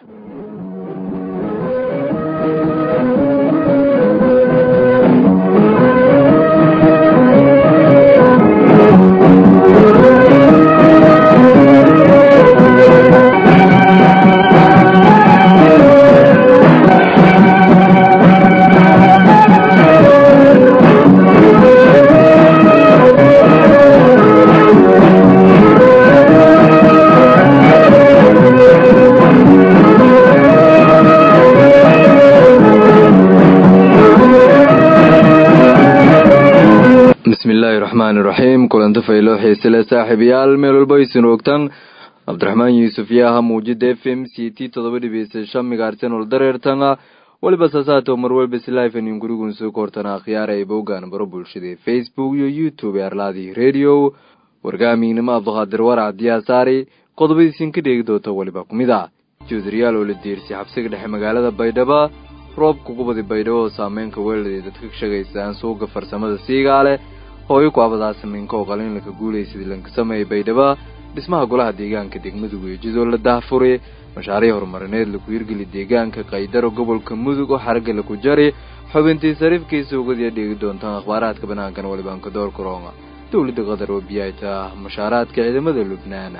bismillaahi raxmaani raxiim kulanta fayloo xiisele saaxiibayaal meel walba aysan ogtaan cabdiraxmaan yuusuf yaaha muujida f m c t todoba dhibiisa shan migaarsanol dareertana weliba sasaato marwelba slifenin gurigun soo koortana akhyaara ay bowgaan baro bulshada facebook iyo youtube ee arlaadii radio wargaamiynimo abduqaadir warac diyaasaari qodobadiisin ka dheegi doonta weliba ku mid ah juudariyaal oo la diirsi xabsiga dhexe magaalada baydhabo roobka gubadi baydhabo oo saameynka weelada dadka ka sheegaysaan suuga farsamada siigaale hooyo ku abadaa samiinka oo qaliinlaka guulaysadii lanka sameeyay baydhabo dhismaha golaha deegaanka degmudug iyo jidoo la daahfuri mashaariic horumarineed laku hirgeli deegaanka kaydaro gobolka mudug oo xaragga laku jari xubintii sariifkiisa ugadiya dheegi doontaan akhbaaraadka banaankan walibaanka door karoonga dowladda qatar oo biyaayta mashaaraadka ciidamada lubnaan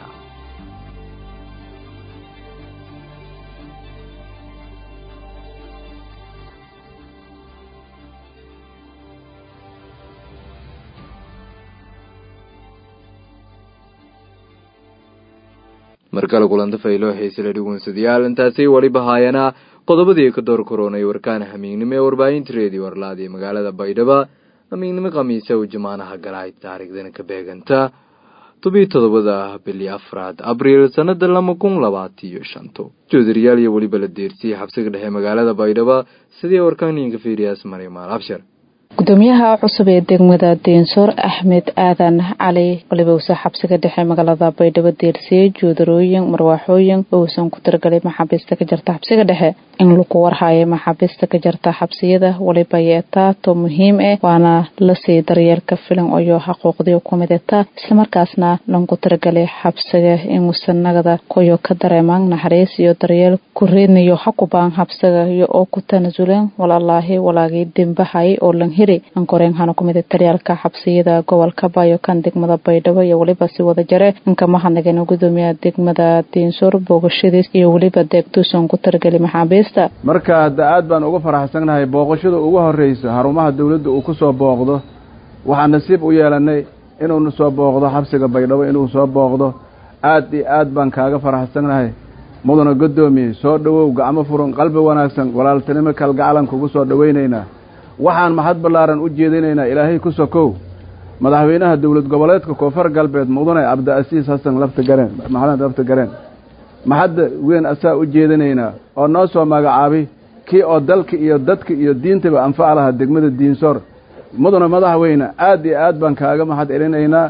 markale kulanta fayloo xiisele dhugunsadayaal intaasi weliba haayana qodobadii ka door koroonay warkaan hamiignimo ee warbaahinta reediyo arlaadi ee magaalada baydhabo hamiignimo khamiisa u jamaanaha galaay taariikhdana ka beeganta tobiyi todobada bili afraad abriil sanada laba kun labaatan iyo shanto joodariyaal iyo weliba la deersiyey xabsiga dhexe magaalada baydhabo sidii warkaaniinka fiiriyaas marimaal abshir gudoomiyaha cusub ee degmada deensoor axmed aadan cali waliba uusa xabsiga dhexe magaalada baydhabo deersiyey joodarooyin marwaaxooyin uusan ku tiragalay maxaabiista ka jarta xabsiga dhexe in lagu warhayo maxaabiista ka jarta xabsiyada waliba yeetaato muhiim ah waana lasii daryeelka filan oyo xuquuqdii kumid etaa islamarkaasna lanku tiragalay xabsiga inuusan nagada koyo ka dareemaan naxariis iyo daryeel ku reednayo xakubaan xabsiga iyo oo ku tanasuleen walaalaahi walaagii dembahay oo lan hiri ankoreen hana kumid taryaalka xabsiyada gobolka bayo kan degmada baydhabo iyo weliba si wada jare inkama hadnageen gudoomiyaha degmada diinsoor boogashadiis iyo weliba deegtuusan ku tiragalay maxaabiista marka hadda aad baan uga faraxsannahay booqashada ugu horreysa xarumaha dawladda uu ku soo booqdo waxaan nasiib u yeelannay inuuna soo booqdo xabsiga baydhabo inuu soo booqdo aad iyo aad baan kaaga faraxsannahay mudana guddoomiye soo dhowow gacmo furan qalbi wanaagsan walaaltinimo kalgacalan kugu soo dhowaynaynaa waxaan mahad ballaaran u jeedinaynaa ilaahay ku sokow madaxweynaha dowlad goboleedka koonfur galbeed mudane cabdiasiis xasan lafta gareen maxamed lafta gareen maxadda weyn asaa u jeedinaynaa oo noo soo magacaabay kii oo dalka iyo dadka iyo diintaba anfac lahaa degmada diinsoor mudane madaxweyne aad iyo aad baan kaaga mahad celinaynaa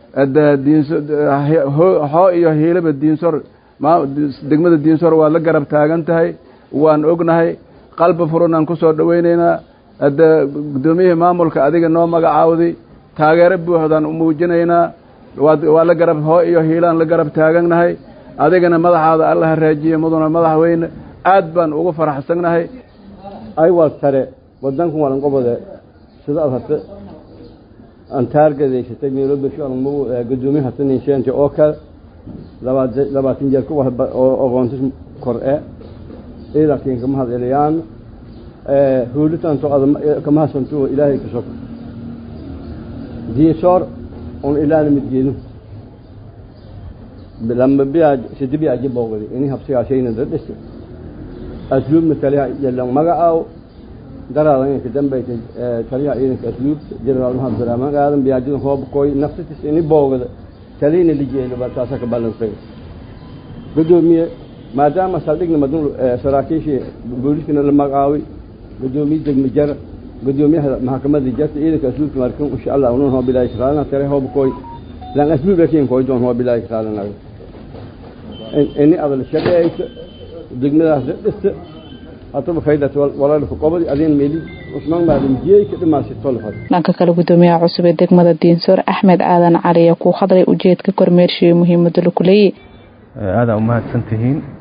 xoo iyo hiilaba diinsoor degmada diinsoor waad la garab taagan tahay waan ognahay qalbi furanaan ku soo dhowaynaynaa hadda guddoomiyihii maamulka adiga noo magacaawday taageero buuxdaan u muujinaynaa waa la garab hoo iyo hiilaan la garab taagannahay adigana madaxaada alla haraajiye mudana madaxweyne aad baan ugu faraxsannahay aywaad tare wadankan walanqobode sida ad hate aan taargadaysatay meelobeshoanmu gudoomiye hate ninsheente oo kale labaatan jeer ku oqoontis kor e ciidankiin kama hadceliyaan huulitanto kama hasanto ilaahay ka sog diinsoor on ilaana midgeenu lama biyaa sidi biyaa jiboogadi ini habsigaashayna dadhis asluubna taliya yalan magacaaw daraadan inka dambayta taliyaha ciidanka asluubta jenaraal maxamed salaamaan aadan biyaajidan hoobkoy nafsitis ini boogada taliyna lijeelo baa taasa ka ballansay gudoomiye maadaama saldhigna madun saraakiishii booliskana la magacaaway gudoomiye degmi jara gudoomiyaha maxkamadda jarta ciidanka asluubta markan insha allah unan hoo bilaahi kraalana tare hoobkoy lan asluub lakin koy doon hoo bilaahi kraalanaga ini adal shaqeeysa degmadaas dhista hataba faydat walaalka qobadi adin meli usmaan maalim jiyey ka dhimaasi tolfad dhanka kale gudoomiyaha cusub ee degmada diinsoor axmed aadan cali ayaa ku hadlay ujeedka kormeershiyo muhiimada laku leeyahy aadaa umahadsan tihiin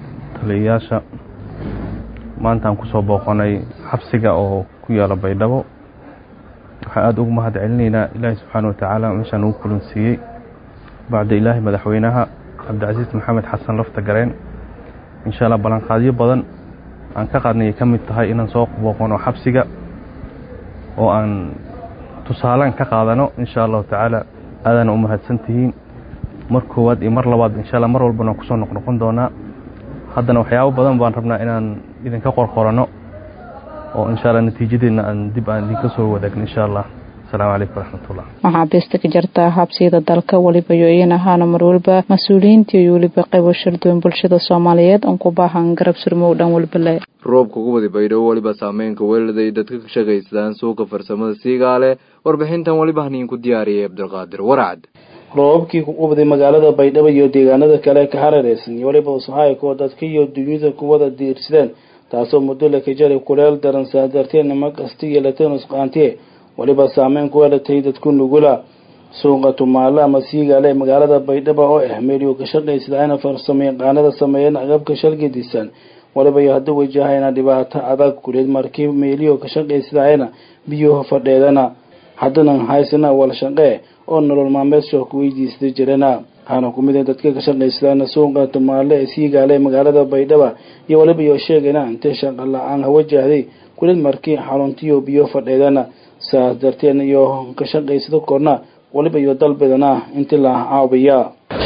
taliyayaasha maanta aan kusoo booqanay xabsiga oo ku yaala baydhabo waxaan aada ugu mahad celinaynaa ilaahi subxaana wa tacaala meeshaan ugu kulansiiyey bacda ilaahi madaxweynaha cabdicasiis maxamed xasan lafta gareen insha allah ballanqaadyo badan aan ka qaadnay ay ka mid tahay inaan soo booqano xabsiga oo aan tusaalaan ka qaadano insha allahu tacaala aadaana u mahadsan tihiin mar koowaad iyo mar labaad insha alla mar walbana kusoo noqnoqon doonaa haddana waxyaabo badan baan rabnaa inaan idinka qorqorano oo insha alla natiijadeedna aan dib aan idinka soo wadaagno insha allah asalaamu calaykum waraxmatullah maxaabiista ka jirta habsiyada dalka weliba iyo iyan ahaana mar waliba mas-uuliyiinta iyo weliba qaybo sharduwan bulshada soomaaliyeed oon ku baahan garab surmow dhan walbale roobka ugu wadi baydhabo weliba saameynka weeladay dadka ka shaqaysadaan suuqa farsamada siigaale warbixintan weliba haniinku diyaariyay cabdulqaadir waracad roobabkii ku qubday magaalada baydhabo iyo deegaanada kale ka hareereysan iyo weliba usahayko dadka iyo dunyada kuwada diirsadeen taasoo muddo la ka jaray kuleel daran saa darteed nima kasta iyo latanus qaantiye weliba saameyn ku helatay dadku nugula suuqa tumaale ama siigaale ee magaalada baydhabo oo ah meeliyuu ka shaqaysadayna farsamo yaqaanada sameeyeen agabka shalgadiisan waliba iyo hadda wajahayna dhibaato adag kuleed markii meeliyo ka shaqaysadayna biyuhu fadheedana haddana haysana wal shaqee oo nolol maalmeedsho ku weydiista jirana waxaana ku mid dadka ka shaqaysadana suuqa tumaale ee siigaale ee magaalada baydhaba iyo waliba iyo sheegayna intay shaqa la-aan hawajahday kuleed markii xaruntiyo biyo fadheedana saas darteedna iyo ka shaqaysado korna waliba iyo dalbadana inti la caabiya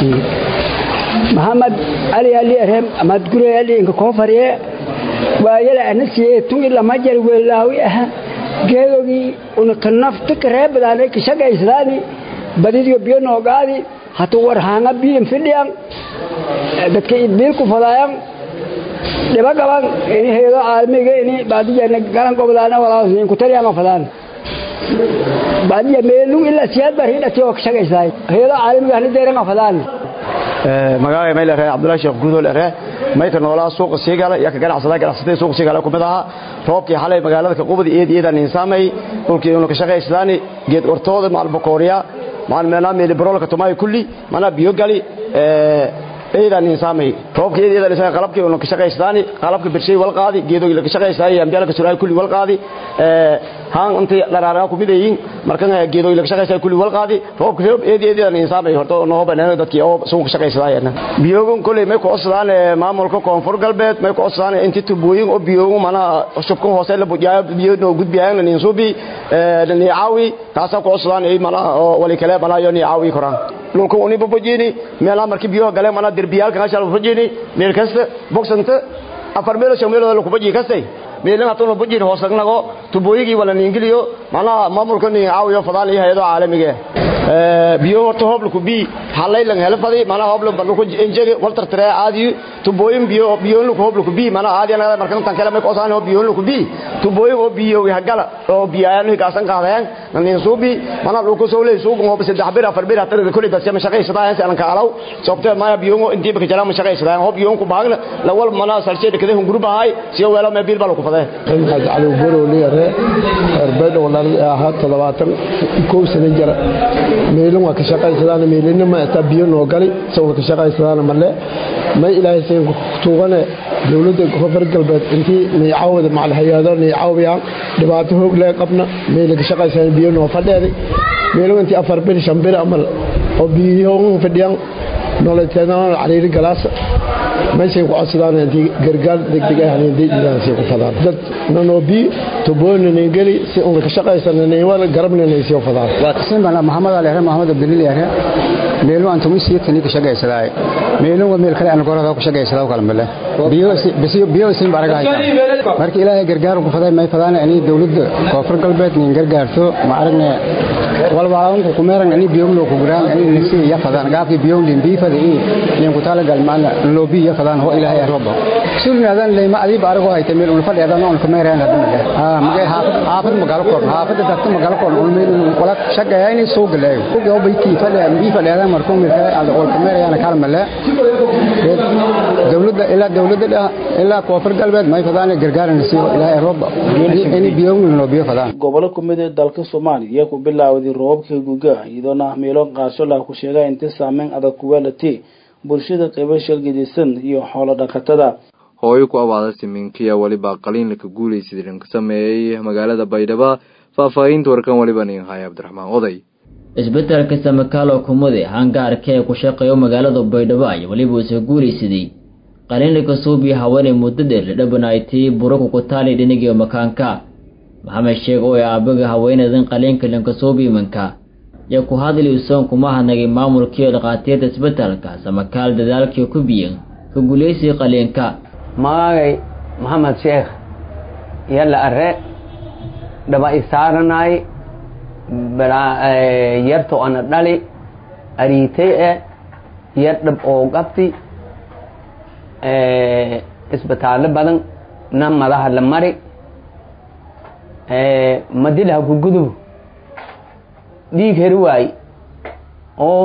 maxamed cali ali arem amad gure ali inka koo fariye waayala anasiye tungi lama jar weelaawi aha geedogii una ka nafta ka reebadaanay ka shaqaysadaani badidiyo biyo noogaadi hatu war haanga biyan fidhiyan dadka idbiil ku fadaayan dhiba qaban ini heedo caalamiga ini baadiyana galan gobdaana walaasin ku tariyama fadaan baadiya meelung ilaa siyaad baa hidhati oo ka shaqaysaay heedo caalamiga hani deeran fadaan magaalada may leeyahay Cabdullaahi Sheekh Guudo leeyahay may ka noolaa suuqa Siigaala iyo ka ganacsada ganacsatada suuqa Siigaala ku mid aha roobkii xalay magaalada ka qubadi eed eedan insaamay dhulkii inuu ka shaqaystaan geed ortooda maal bokooriya maal meena meel baroolka tumay kulli mana biyo gali ee eedan insaamay roobkii eed eedan insaamay qalabkii inuu ka shaqaystaan qalabka birshay wal qaadi geedo la ka shaqaystaan ambiyaal ka suray kulli wal qaadi ee haan intii dharaara ku mid yihiin markan geedo la ka shaqaystaan kulli wal qaadi roobka roob eed eedan insaamay horto noo banaan dadkii oo suuqa shaqaysadayna biyogun kulli may ku codsadaan maamulka koonfur galbeed may ku codsadaan intii tubooyin oo biyogun mana shubkan hoose la bujaayo biyo noo gudbiyaan in suubi ee ni caawi taasa ku codsadaan ay mana oo wali kale mana yo ni caawi koraan dhulka uni bobojini meela markii biyo galeen mana derbiyalka hashal bobojini meel kasta boxanta afar meel shan meel la ku boji kastay meelana tolo bujin hoosagnago tubooyigii wala ingiliyo mana maamulka ni caawiyo fadaan iyo hay'ado caalamiga ee biyo horta hobl ku bi halay lang hela fadi mana hobl barlu ku injege waltar tare aadi tubooyin biyo biyo lu hobl ku bi mana aadi anaga markan tan kale ma ko saan biyo lu ku bi tubooyin oo biyo wi hagala oo biyaano ka san qaadayaan nan suubi mana lu ku soo leey suuq oo bas saddex bir afar bir hatta kulli bas ma shaqaysadaan si aan ka alaw sabta ma biyo oo intii ba jara ma shaqaysadaan hob biyo ku baagna la wal mana salsheed kada hun gurbahay si wala ma bil bal ku faday cali baro leere arbeed walaal ahaa toddobaatan kow sano jira meelin waa ka shaqaysadaan meelina ma ata biyo noo gali sawir ka shaqaysadaan male ma ilaahay seen tuugane dowladda koonfur galbeed intii niicaawada macal hay-ado niicaawiyaan dhibaato hoog lee qabna meel ka shaqaysadaan biyo noo fadheeday meelin intii afar bil shan bil amal oo biyo fadhiyaan noloteedana cariiri galaasa meeshay ku codsadaan intii gargaar degdeg ah inay ku fadaan dad nanobi tuboonin ingeli si uu ka shaqaysan inay wala garabna inay soo fadaan waa qisan bana maxamed ali ahre maxamed abdulil ahre meelo aan tumi sii kani ka shaqaysadaay meelo waa meel kale aan gorada ku shaqaysadaa kala male biyo biyo biyo sin baraga markii ilaahay gargaar ku faday may fadaan inay dawladda koonfur galbeed nin gargaarto ma aragne wal walaun ku kumeeran inay biyo loo ku guraan inay nasi ya fadaan gaafki biyo lim bi fadii nin ku tala gal maana loobi ya fadaan ho ilaahay arba sulnaadan leeyma adii barago haytay meel ul fadhiyadan oo kumeeran hadana ha magay haafad magaalo koor haafad dadka magaalo koor ul meel wala shaqeeyaa inay soo galeeyo ku gabo bayti fadhiya bi fadhiyadan markuu meel kale aan ul kumeeran kala male dawladda ilaa dawladda ilaa koonfur galbeed may fadaan gargaaran si ilaahay arba inay biyo loo biyo fadaan gobolo ku mid ah dalka Soomaaliya ku bilaawday roobka guga iyadoo meelo qaarsho la ku sheegay inta saameyn adag ku weelatay bulshada qaybo shalgadisan iyo xoolo dhaqatada hooyo ku abaada siminkiya weliba qaliin laka guulaysid dhanka sameeyey magaalada baydhabo faahfaahinta warkan weliba nin haya cabdiraxmaan oday isbedelka samakaalo kumude hangaarka ee ku shaqeeyo magaalada baydhabo ayaa weliba usa guulaysaday qaliinlika suubiya haweenay muddo dheer la dhabanaaytay buraku ku taali dhinigiyo makaanka maxamed sheeg oo ay aabaga haweenadan qaliinka lankasuubiimanka iyo ku hadli usoon kuma hadnagay maamulkiiyo dhakhaatiirta isbedelka samakaal dadaalkii ku biyan ka guulaysiga qaliinka magagay maxamed sheekh yalla are dhaba isaaranay yarto ana dhali ariitay e yar dhab oo qabti isbitaallo badan na madaha la mari madilha ku gudub dhiig heri waaye oo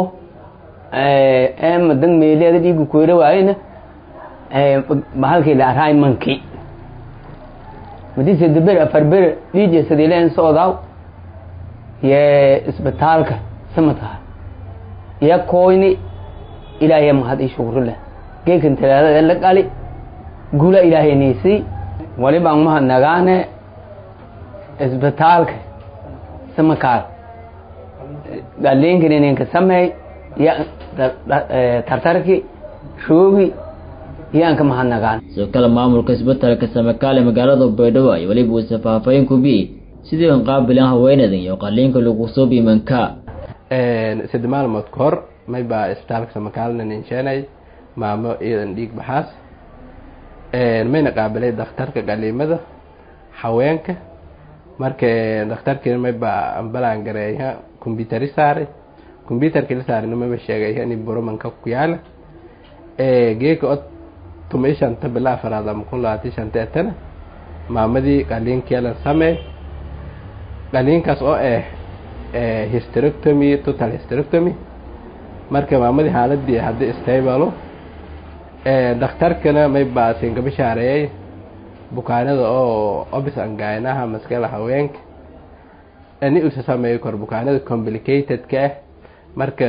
madan meeleeda dhiigu ku heri waayena bahalkii la araay manki madise daber afar bere dhiije sadileen socdaaw ye isbitaalka samataha ya koyni ilaahay mahad i shukri leh geekan talaadada la qali gula ilaahay niisii walibaan mahad nagaane isbitaalka samakaal galiinkan ininka sameey ya tartarki shoogi yaanka mahad nagaan sidoo kale maamulka isbedelka samakaal ee magaalada baydhabo ay weliba uusa faahfaahin ku biyey sidii an qaabilan haweenadan iyo qaliinka lagu soo biimanka sadde maalmood ka hor may baa isbitaalka samakaalna ninsheenay maamo iyadan dhiig baxaas mayna qaabilay dakhtarka qaliimada haweenka marka dakhtarkiina may baa ambalaan gareeya combyutari saaray combyutarkii la saarayna mayba sheegay in buromanka ku yaala geeka od tumay shanta bila afaraad ama kun labaatan shanta etana maamadii qaliinkeelan sameey qaliinkaas oo ah hysterectomy total hysterectomy marka maamadii xaaladii haddii stabalo dhakhtarkana may baasin ka bishaareeyay bukaanada oo obis angaynaha maskala haweenka ni usa sameeyo kor bukaanada complicated-ka ah marka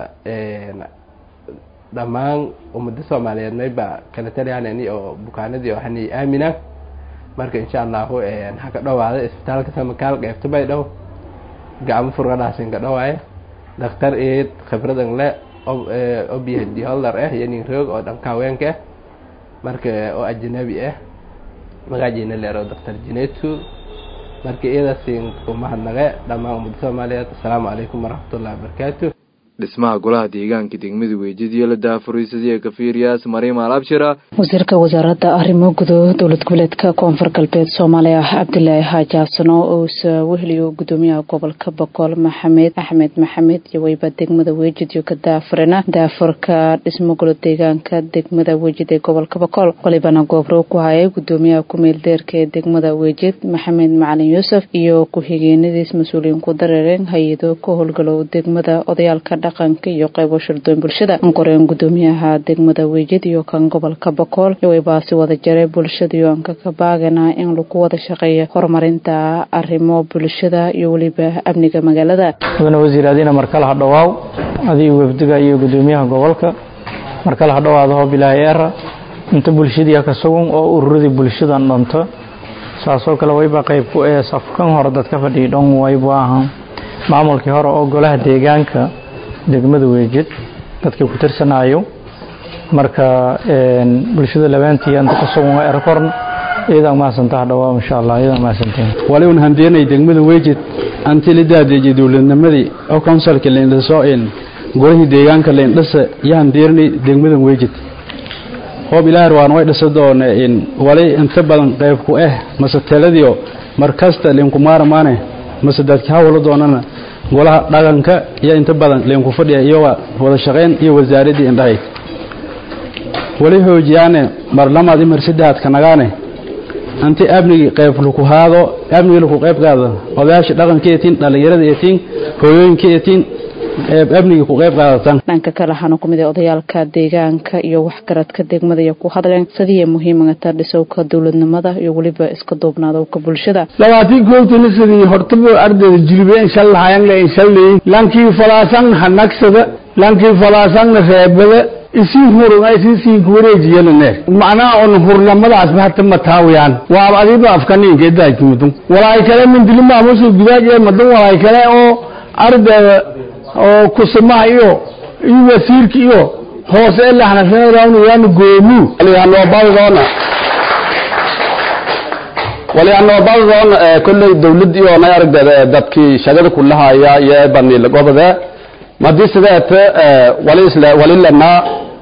dhammaan ummadda soomaaliyeed may baa kala taliyaan ini oo bukaanadii oo hani aamina marka insha allahu ha ka dhawaada isbitaalka samakaal qeybta bay dhow gacmo furgadhaasin ka dhawaaya dhakhtar eed khibradan le obyhd holder ah iyo nin roog oo dhanka haweenka ah marka oo ajnabi ah magaajiina leero dhakhtar jinetsu marka iyadaasin umahadnaqe dhammaan ummadda soomaaliyeed assalaamu calaykum waraxmatullahi wabarakaatu dhismaha golaha deegaanka degmada weejadiyo la daafuriisadiya kafiiriyaas mariima alabshira wasiirka wasaaradda arrimo gudo dowlad goboleedka koonfur galbeed soomaaliya cabdilaahi xaajaasano ousa weheliyo gudoomiyaha gobolka boqol maxamed axmed maxamed iyo weyba degmada weejid iyo ka daafurina daafurka dhismo golo deegaanka degmada weejid ee gobolka boqol walibana goobro ku hayay gudoomiyaha ku-meel deerka ee degmada weejid maxamed macalin yuusuf iyo ku-xigeenadiis mas-uuliyiin ku dareereen hay-ado ka howlgalow degmada odayaalka dhaqanka iyo qaybo shirdoon bulshada ankoreen gudoomiyaha degmada weejid iyo kan gobolka bokool iwaybaasi wada jaray bulshada iyo anka ka baagana in lagu wada shaqeeyo horumarinta arrimo bulshada iyo weliba amniga magaalada mudane wasiir adiina markale ha dhawaaw adiga wafdiga iyo gudoomiyaha gobolka markale ha dhawaada hoob ilaahay era inta bulshadii ka sugan oo ururadii bulshadan dhanto saasoo kale wayba qayb ku ee safkan hore dadka fadhiya dhan waybu ahaa maamulkii hore oo golaha deegaanka degmada weejid dadkii ku tirsanayo marka bulshada labaantii anta ka sugan waa erkorn iyadaa mahadsantaa dhawaa insha allah iyadaa mahadsanteen wali un handeenay degmada weejid anti la daadeejay dowladnimadii oo counsilka leindhaso in golihii deegaanka leindhasa iyo handeerinay degmadan weejid hoob ilaahar waan way dhisa doone in wali inta badan qayb ku ah mase taladiyo markasta linkumaaramaane mase dadki hawla doonana golaha dhaqanka iyo inta badan leenku fadhiya iyo wada shaqayn iyo wasaaradii indhahayd wali hoojiyaane mar lamaad imar saddexaad ka nagaane anti amnigii qayb laku haado amnigii laku qayb qaado odayaasha dhaqanka etiin dhallinyarada etiin hooyooyinka etiin amnigii ku qayb qaadatan dhanka kale waxaana ku mid ah odayaalka deegaanka iyo waxgaradka degmada iyo ku hadleen sidii muhiimata dhisowka dowladnimada iyo weliba iska duubnaadowka bulshada labaatii koobtana sidii hortaba ardayda jilbe inshallahayangle inshalleey lankii falaasan hanagsada lankii falaasangna reebada isiin hurun ay siisiinku wareejiyelane macnaha on hurnamadaasba hata mataawiyaan waaba adiba afkaniinka idaajimidun walaay kale mindilimahamusu gudaaj madan walaay kale oo ardayda oo kusimaha iyo iyo wasiirka iyo hoose elaxnasanayaanu goomu waliyaanoobadadoona waliyaanoobadadoona kolley dawlad iyo nay aragdeeda dadkii shaqada kulahaya iyo banilagobade madii sideete walisle wali lenaa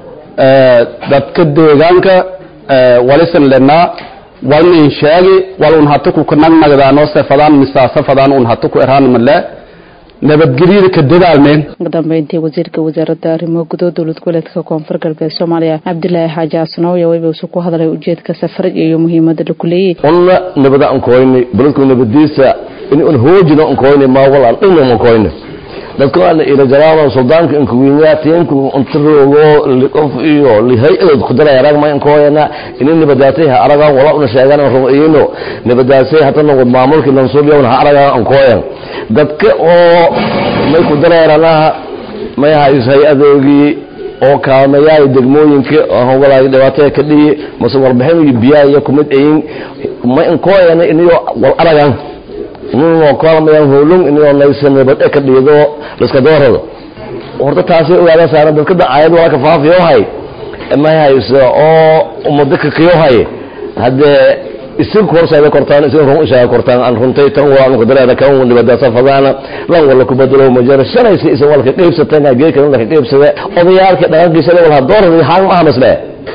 dadka deegaanka walisan lenaa walnin sheegi wal un hata ku nagnagdaano sefadaan misaasafadaan un hata ku eraan male nabadgelyada ka dadaalmeen ugu dambeyntii wasiirka wasaaradda arrimaha gudaha dowlad goboleedka koonfur galbeed soomaaliya cabdilaahi xaaji xasanow ayaa weyba isu ku hadlay ujeedka safarad iyo muhiimada la kuleeyey unna nabada aan koyni baladku nabadiisa in un hoojina aan koyni ma walaan dhinna aan koyni dadku aan ila jalaama suldaanka in kuwinya tiinku untarogo liqof iyo lihay ku daray arag ma in koyana in nabadaasay ha araga wala una sheegan rumayno nabadaasay hata noqod maamulka lansuubiya ha araga aan koyan dadka oo may ku dareerana may haysay adoogii oo kaalmayaay degmooyinka hogolaay dhibaatada ka dhiyi mase warbixin iyo biyaha iyo kumid ayin ma in koyana iniyo wal aragan inuu kaalmayaan howlung inuu naysanabad ka dhiido liska doorado horta taasi ogaada saaran dadka dacaayad waa ka faafiyo hay ma hayso oo umada ka qiyo hay hadde isin korsaada kortaan isin run ishaa kortaan aan runtay tan waa aan qadareeda kan uu dibada safadana lan wala ku badalo ma jira shanaysi isin walka qeybsatana geekan la qeybsada odayaalka dhaqankiisa wala doorada haan ma hamasle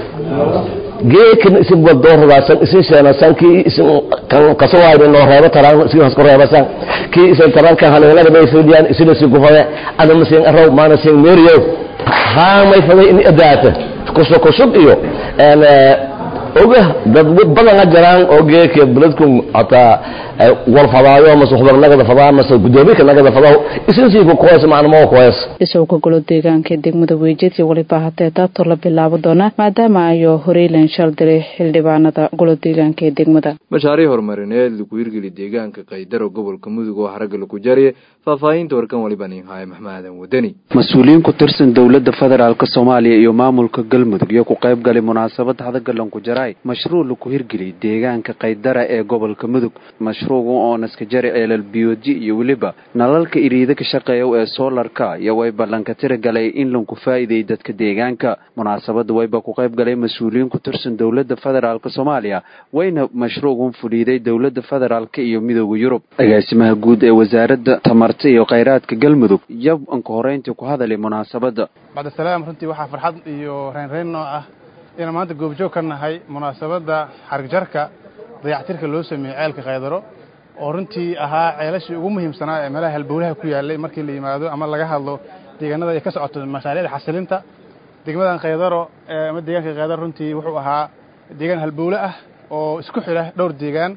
geekan isin wal dooradasan isin sheena sanki isin kan kasoo noo reebo taraan isin has koreebasan ki isin taraan kan haleelada bay fiidiyaan isin isin gufada ana masin araw maana sin meriyo haan may faday in adaata kusoo kusub iyo een oga dad badan a jiraan oo geeka beledku hataa wal fadaayo mase xubar nagada fadaa mase gudoomiyka nagada fadaa isinsiiku koes macnamo koes isagoo golo deegaanka degmada weejeti waliba hatee taabto la bilaabo doona maadaama ayo horeylan shal diray xildhibaanada golo deegaanka ee degmada mashaariic horumarineed lagu hirgeli deegaanka kaydaro gobolka mudug oo xaragga lagu jariye faahfaahinta warkan waliba ninhaaye maxmadan wadani mas-uuliyiin ku tirsan dowladda federaalk soomaaliya iyo maamulka galmudug iyo ku qayb galay munaasabad hadagalan ku jaray mashruuc lagu hirgeliyay deegaanka kaydara ee gobolka mudug mashruuca oo naskajari ceelal biyoji iyo weliba nalalka iriida ka shaqeeya ee soolarka iyo way ballanka tira galay in lagu faa'iideeyay dadka deegaanka munaasabada wayba ku qayb galay mas-uuliyiin ku tirsan dowladda federaalk soomaaliya wayna mashruucan fuliiday dowladda federaalk iyo midooda yurub agaasimaha guud ee wasaaradda tamarta iyo khayraadka galmudug yab anka horeyntii ku hadalay munaasabada bacdisalaam runtii waxaa farxad iyo reynreyn noo ah inaan maanta goobjoog ka nahay munaasabadda xarigjarka dayactirka loo sameeyey ceelka kaydaro oo runtii ahaa ceelashii ugu muhiimsanaa ee meelaha halbowlaha ku yaallay markii la yimaado ama laga hadlo deegaanada ay ka socoto mashaariicda xasilinta degmadan kaydaro ama deegaanka kaydaro runtii wuxuu ahaa deegaan halbowle ah oo isku xidha dhowr deegaan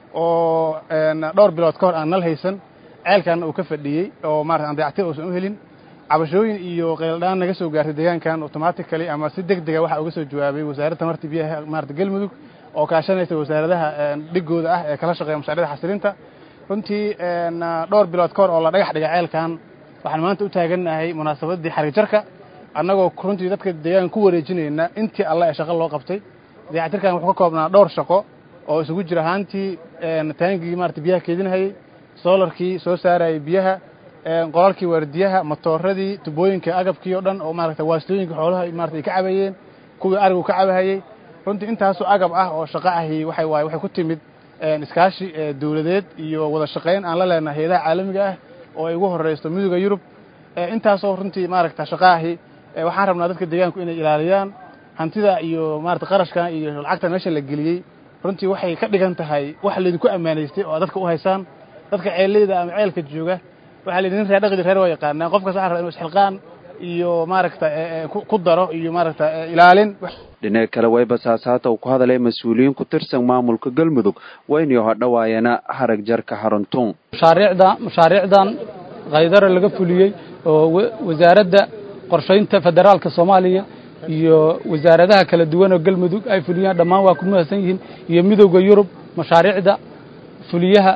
oo dhowr bilood ka hor aan nal haysan ceelkaana uu ka fadhiyey oo maarata aan dayactir uusan u helin cabashooyin iyo qayldhaan naga soo gaartay deegaankan automatically ama si deg dega waxaa uga soo jawaabay wasaaradda tamarta biyaha maarata galmudug oo kaashanaysa wasaaradaha dhigooda ah ee kala shaqeeya mashaariicda xasilinta runtii dhowr bilood ka hor oo la dhagax dhigay ceelkan waxaan maanta u taagannahay munaasabaddii xariigjarka annagoo runtii dadka deegaanka ku wareejinayna intii alle ee shaqo loo qabtay dayactirkan wuxuu ka koobnaa dhowr shaqo oo isugu jira ahaantii taangigii maarata biyaha keedinahayey soolarkii soo saarayay biyaha qolalkii waardiyaha matooradii tubooyinka agabkii oo dhan oo maarata waastooyinka xoolaha maarata ay ka cabayeen kuwii arigu ka cabahayey runtii intaasoo agab ah oo shaqo ahi waxay waaye waxay ku timid iskaashi dawladeed iyo wada shaqayn aan la leenahay hayadaha caalamiga ah oo ay ugu horeysto midooda yurub intaasoo runtii maaragta shaqo ahi waxaan rabnaa dadka deegaanku inay ilaaliyaan hantida iyo maarata qarashkan iyo lacagta meesha la geliyey runtii waxay ka dhigan tahay wax laydinku ammaanaystay oo dadka u haysaan dadka ceelleyda ama ceelka jooga waxaa layidhi nin reer dhaqdi reer waa yaqaanaa qofkas waxa raba inu isxilqaan iyo maaragta ku daro iyo maaragta ilaalin dhinaca kale wayba saasaata uu ku hadalay mas-uuliyiin ku tirsan maamulka galmudug waynayo hodhawaayana harag jarka xaruntuun mashaariicda mashaariicdan kaydara laga fuliyey oo wasaaradda qorshaynta federaalka soomaaliya iyo wasaaradaha kala duwan oo galmudug ay fuliyaan dhammaan waa ku mahadsan yihiin iyo midowda yurub mashaariicda fuliyaha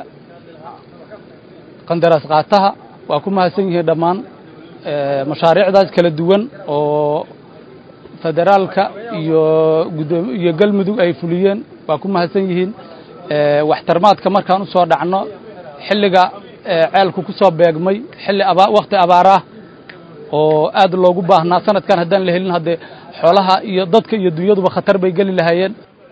qandaraas qaataha waa ku mahadsan yihiin dhammaan mashaariicdaas kala duwan oo federaalka iyo gudoom iyo galmudug ay fuliyeen waa ku mahadsan yihiin waxtarmaadka markaan u soo dhacno xilliga ceelku ku soo beegmay xilli aba wakhti abaaraah oo aad loogu baahnaa sanadkan haddaan la helin haddee xoolaha iyo dadka iyo dunyaduba khatar bay geli lahaayeen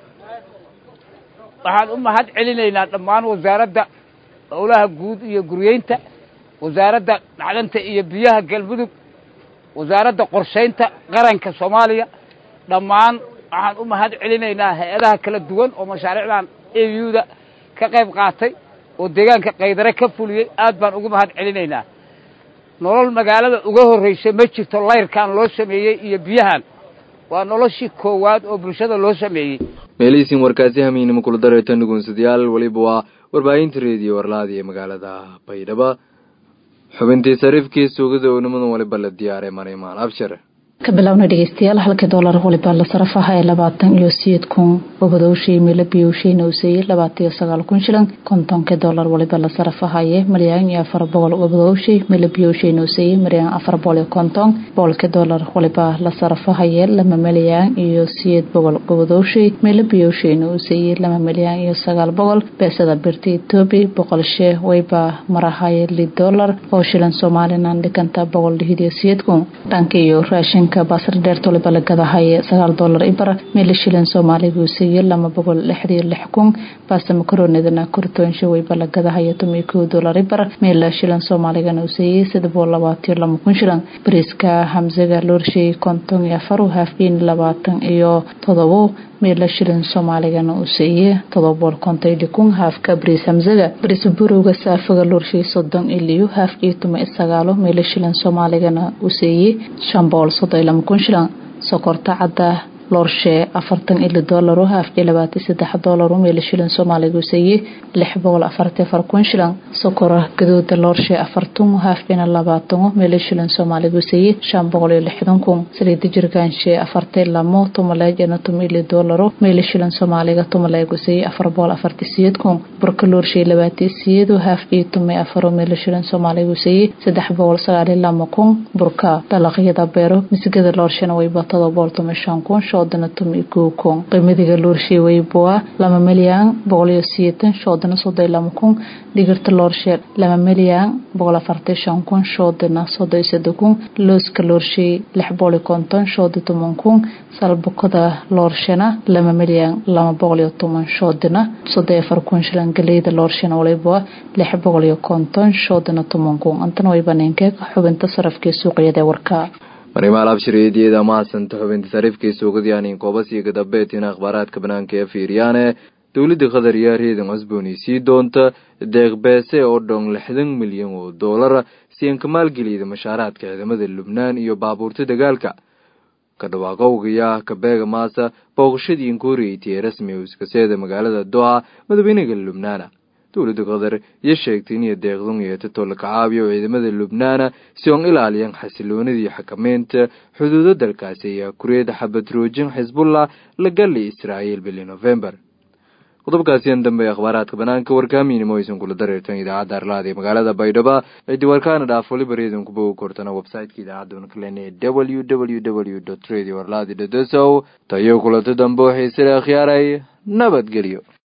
waxaan u mahad celinaynaa dhammaan wasaaradda howlaha guud iyo guryeynta wasaaradda macdanta iyo biyaha galmudug wasaaradda qorshaynta qaranka soomaaliya dhammaan waxaan u mahad celinaynaa hay-adaha kala duwan oo mashaariicdan euda ka qayb qaatay oo deegaanka kaydare ka fuliyey aad baan ugu mahad celinaynaa nolol magaalada uga horraysay ma jirto layrkan loo sameeyey iyo biyahan waa noloshii koowaad oo bulshada loo sameeyey meelihiisin warkaasi hamiinimo kula dareerta nugunsadayaal weliba waa warbaahinta reediyo warlaada ee magaalada baydhabo xubintii sariifkii suugada oo nimadan waliba la diyaaray marimaan abshir ka bilowna dhegeystayaal halkii doolar waliba la sarafaha ee labaatan iyo sideed kun obadowshii mila biyowshayna uu seeyey labaatan iyo sagaal kun shilan kontonkii doolar waliba la sarafahaye maryaan iyo afar boqol obadowshii mila biyowshayna uu seeyey maryaan afar boqol iyo konton boqolkii doolar waliba la sarafahaye lama malyaan iyo sideed boqol obadowshii mila biyowshayna uu seeyey lama malyaan iyo sagaal boqol beesada birta etoobiya boqol shee wayba marahaye lid doolar oo shilan somalilan dhiganta boqol lixid iyo sideed kun dhanka iyo raashin basar dheerta waliba la gadahaye sagaal doolar ibar meela shilan soomaaliga uu seeyey lama boqol lixdiyo lix kun baasta makaroonidana kortoonsha wayba la gadahaye tomiyo kow doolar ibar meela shilan soomaaligana uu seeyey sida boqol labaatiyo lama kun shilan bariiska hamsaga loorshay konton iyo afar haafkiin labaatan iyo todobo meela shilin soomaaligana uu seeyey todoba boqol konton iyo kun haafka bariis hamsaga bariis burowga saafaga loorshay soddon iliyo haafkii tuma iyo sagaalo meela shilin soomaaligana uu seeyey shan boqol soddon iyo lama kun shilan sokorta cadda loorshe afartan ili doolaro haafkii labaatan saddex doolaro meela shilin soomaaliga uu seeyey lix boqol afartii afar kun shilan sokora gadooda loorshe afartan haafkiina labaatan meela shilin soomaaliga uu seeyey shan boqol iyo lixdan kun saliida jirgaanshe afartii lamo tumaleejana tuma ili doolaro meela shilin soomaaliga tumaleeg uu seeyey afar boqol afartii sideed kun burka loorshe labaatii sideedo haafkii tumay afaro meela shilin soomaaliga uu seeyey saddex boqol sagaal iyo lama kun burka dalaqyada beero misigada loorshena wayba todoba boqol tuma shan kun shoodana tumi kow kun qiimadiga loorshe wayboa lama milyan boqol iyo sideetan shoodana soddon iyo lama kun digirta loorshe lama milyan boqol afartan shan kun shoodana soddon iyo soddon kun looska loorshe lix boqol iyo konton shooda toban kun salbukada loorshena lama milyan lama boqol iyo toban shoodana soddon iyo afar kun shilan galeyda loorshena waliboa lix boqol iyo konton shoodana toban kun antana wayba ninkeeg xubinta sarafkii suuqyada ee warka marimaal abshiriyadiyada mahadsanta xubinta sariifkii suuqadyanin koobasiga dambeetina akhbaaraadka banaanka ee fiiriyaane dowladda qatar yaa reedan cusbooni sii doonta deeqbeese oo dhon lixdan milyan oo doolara si aan ka maalgeliyda mashaaraadka ciidamada lubnaan iyo baabuurta dagaalka ka dhawaaqowgaya kabeega maasa booqashadii inkuuriyeytay ee rasmi uskaseeda magaalada doha madaxweynaga lubnaana dowladda qatar iyo sheegtay inay deeqdan yeetato la kacaabiyo ciidamada lubnaana si oon ilaaliyaan xasiloonidii xakameynta xuduudo dalkaasi ayaa kureeda xabadroojin xisbullah la gali israa'iil bili november qodobkaasiyan dambe akhbaaraadka banaanka warkaamiinimo aysan kula dareertan idaacadda arlaada ee magaalada baydhaba ciddi warkaana dhaaf waliba reedan ku bogi kortana website-ka idaacadda unaklen ee w w w dot radio arladi dot so tayo kulanta dambe waxay sila akhyaaray nabadgelyo